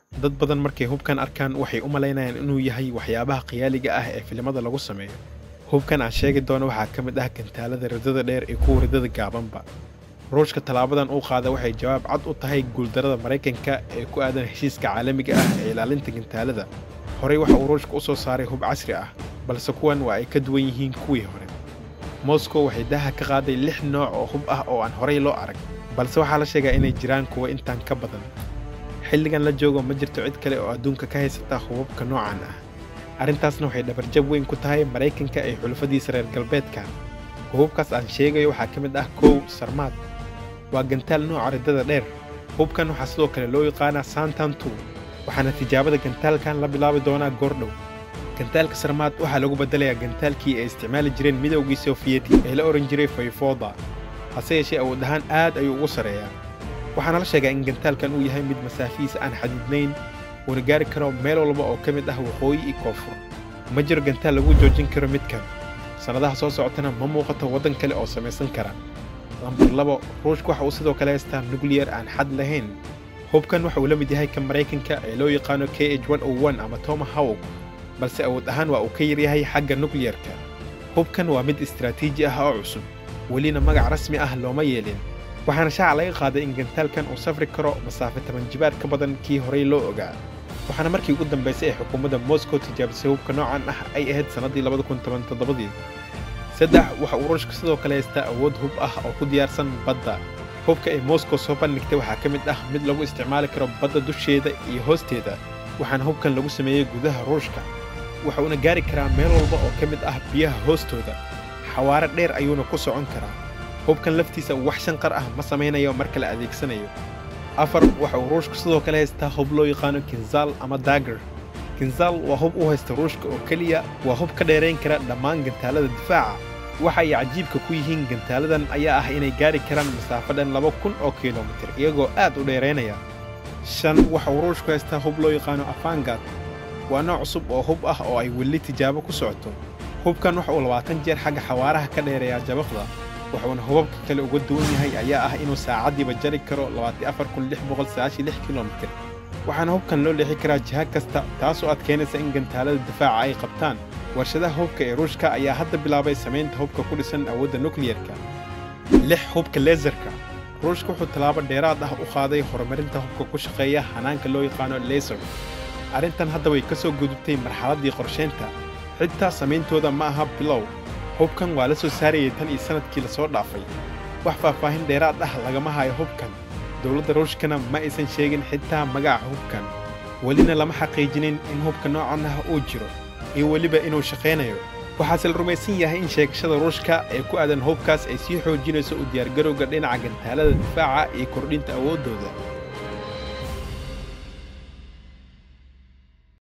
dad badan markay hubkan arkaan waxay u malaynayaan inuu yahay waxyaabaha khiyaaliga ah ee filimada lagu sameeyo hubkan aan sheegi doono waxaa ka mid ah gantaalada ridada dheer iyo kuwa ridada gaabanba ruushka tallaabadan uu qaada waxay jawaab cad u tahay guuldarada maraykanka ee ku aadan heshiiska caalamiga ah ee ilaalinta gantaalada horey waxa uu ruushka u soo saaray hub casri ah balse kuwan waa ay ka duwan yihiin kuwii hore moscow waxay daaha ka qaaday lix nooc oo hub ah oo aan horey loo arag balse waxaa la sheegaa inay jiraan kuwa intaan ka badan xilligan la joogo ma jirto cid kale oo adduunka ka haysata hubabka noocan ah arrintaasna waxay dhabarjab weyn ku tahay maraykanka ee xulafadiisa reer galbeedka hubabkaas aan sheegayo waxaa ka mid ah kow sarmaad waa gantaal nooca riddada dheer hubkan waxaa sidoo kale loo yaqaanaa santan two waxaana tijaabada gantaalkan la bilaabi doonaa goordhow gantaalka sarmaad waxaa lagu beddelayaa gantaalkii ay isticmaali jireen midowgii sofiyeeti ee la ohan jiray fayfooda hase yeeshee awood ahaan aad ayuu ugu sarreeyaa waxaana la sheegaa in gantaalkan uu yahay mid masaafihiisa aan xadiidnayn uuna gaari karo meel walba oo ka mid ah waqooyi iyo koonfur ma jiro gantaal lagu joojin karo midkan sannadaha soo socotana ma muuqato waddan kale oo samaysan kara lambar labo ruushka waxa uu sidoo kale haystaa nukliyar aan xad lahayn hubkan waxa uu la mid yahay ka maraykanka ee loo yaqaano k h ama tomahawk balse awood ahaan waa uu ka yaryahay xagga nukliyarka hubkan waa mid istaraatiiji ah oo cusub welina magac rasmi ah looma yeelin waxaana shaaca laga qaaday in gantaalkan uu safri karo masaafe toban jibaar ka badan kii horey loo ogaa waxaana markii ugu dambaysay ee xukuumadda moscow tijaabisay hubka noocan ah ay ahayd sannaddii labadakuntobantoddobadii saddex waxa uu ruushka sidoo kale haystaa awood hub ah oo ku diyaarsan badda hubka ay moscow soo bandhigtay waxaa ka mid ah mid lagu isticmaali karo badda dusheeda iyo hoosteeda waxaana hubkan lagu sameeyey gudaha ruushka waxa uuna gaari karaa meel walba oo ka mid ah biyaha hoostooda xawaare dheer ayuuna ku socon karaa hubkan laftiisa wax shanqar ah ma samaynayo marka la adeegsanayo afar waxa uu ruushku sidoo kale haystaa hub loo yaqaano kinzaal ama daagar kinzaal waa hub u haysta ruushka oo keliya waa hub ka dheerayn kara dhammaan gantaalada difaaca waxa ay cajiibka ku yihiin gantaaladan ayaa ah inay gaari karaan masaafo dhan laba kun oo kilomitir iyagoo aad u dheeraynaya shan waxa uu ruushku haystaa hub loo yaqaano afangad waa nooc cusub oo hub ah oo ay weli tijaabo ku socoto hubkan waxa uu labaatan jeer xagga xawaaraha ka dheereeyaa jabaqda wuxuuna hubabka kale uga duwan yahay ayaa ah inuu saacaddiiba jari karo kilomitir waxaana hubkan loo leexi karaa jiha kasta taasoo adkaynaysa in gantaalada difaaca ay qabtaan warshadaha hubka ee ruushka ayaa hadda bilaabay samaynta hubka ku dhisan awoodda nukliyarka lix hubka leesarka ruushka wuxuu tallaabo dheeraad ah u qaaday horumarinta hubka ku shaqeeya hanaanka loo yaqaano leser arrintan hadda way ka soo gudubtay marxaladdii qorshaynta xitaa samayntooda ma aha bilow hubkan waa la soo saarayay tan iyo sannadkii la soo dhaafay wax faahfaahin dheeraad ah lagama hayo hubkan dowladda ruushkana ma aysan sheegin xitaa magaca hubkan welina lama xaqiijinin in hubka noocan ah uu jiro iyo weliba inuu shaqaynayo waxaase la rumaysan yahay in sheegashada ruushka ee ku aadan hubkaas ay sii xoojinayso u diyaargarowga dhinaca gantaalada difaaca iyo kordhinta awooddooda